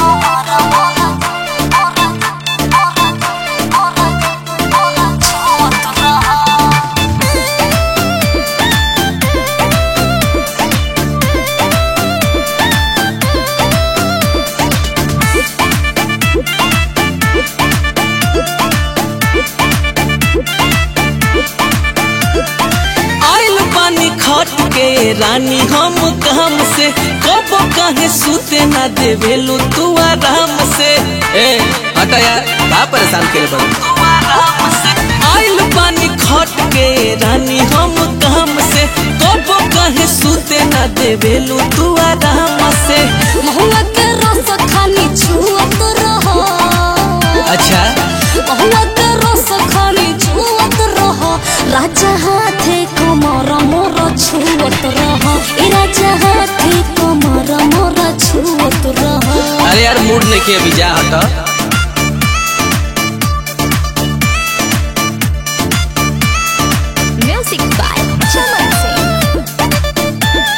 आइल बानी खट के रानी हम काम से कब कहे सूते ना देवेलू तू आराम से ए हटा यार का परेशान केले बड़ आइल बानी खट के रानी हम काम से कब कहे सूते ना देवेलू तू आराम से महुआ के रस खानी छुअत रहो अच्छा महुआ के रस खानी छुअत रहो राजा हाथे कमर मोर छुअत रहो ए राजा हाथे कमर मोर छुअत रहो अरे यार मूड नहीं के अभी जा हटा म्यूजिक बाय चमन सिंह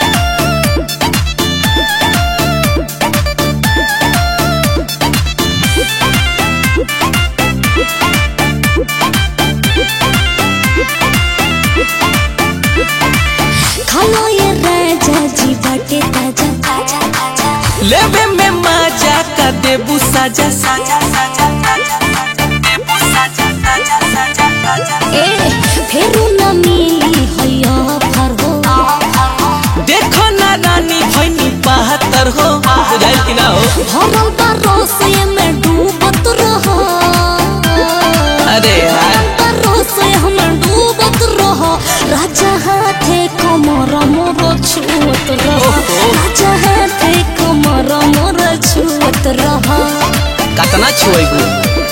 खालो ये राजा जी बाटे ताजा ताजा ताजा लेवे में मजा का देबू साजा साजा साजा देबू साजा साजा साजा साजा ए फेरू न मिली हैया फर हो देखो ना रानी भैनी बहत्तर हो बुझाइल कि ना हो भरल बा रसे में डूबत रहो अरे यार भरल बा रसे में डूबत रहो राजा हाथे कमर मोर छुअत रहो राजा हाथे कमर मोर छुअत रहो कतना छुएगू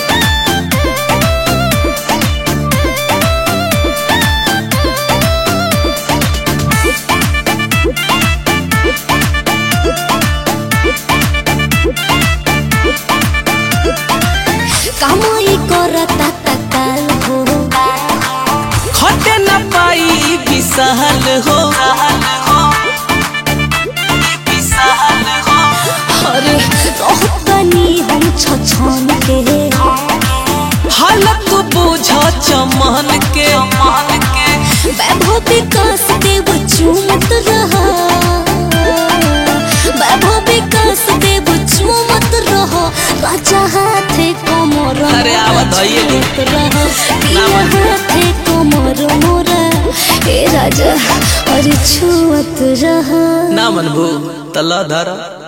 कामई करता तकाल हो खटे न पाई ई विशाल हो अरे रहतनी हम छछन के हालत बुझ चमन के वैभव विकास देव चूमत रहा वैभव विकास देव चूमत रहो राजा हाथे कमर अरे आवत हइये नी। रहो पिया हाथे कमर मोरा ए राजा अरे छुअत रहा ना मनभू तल्ला धरा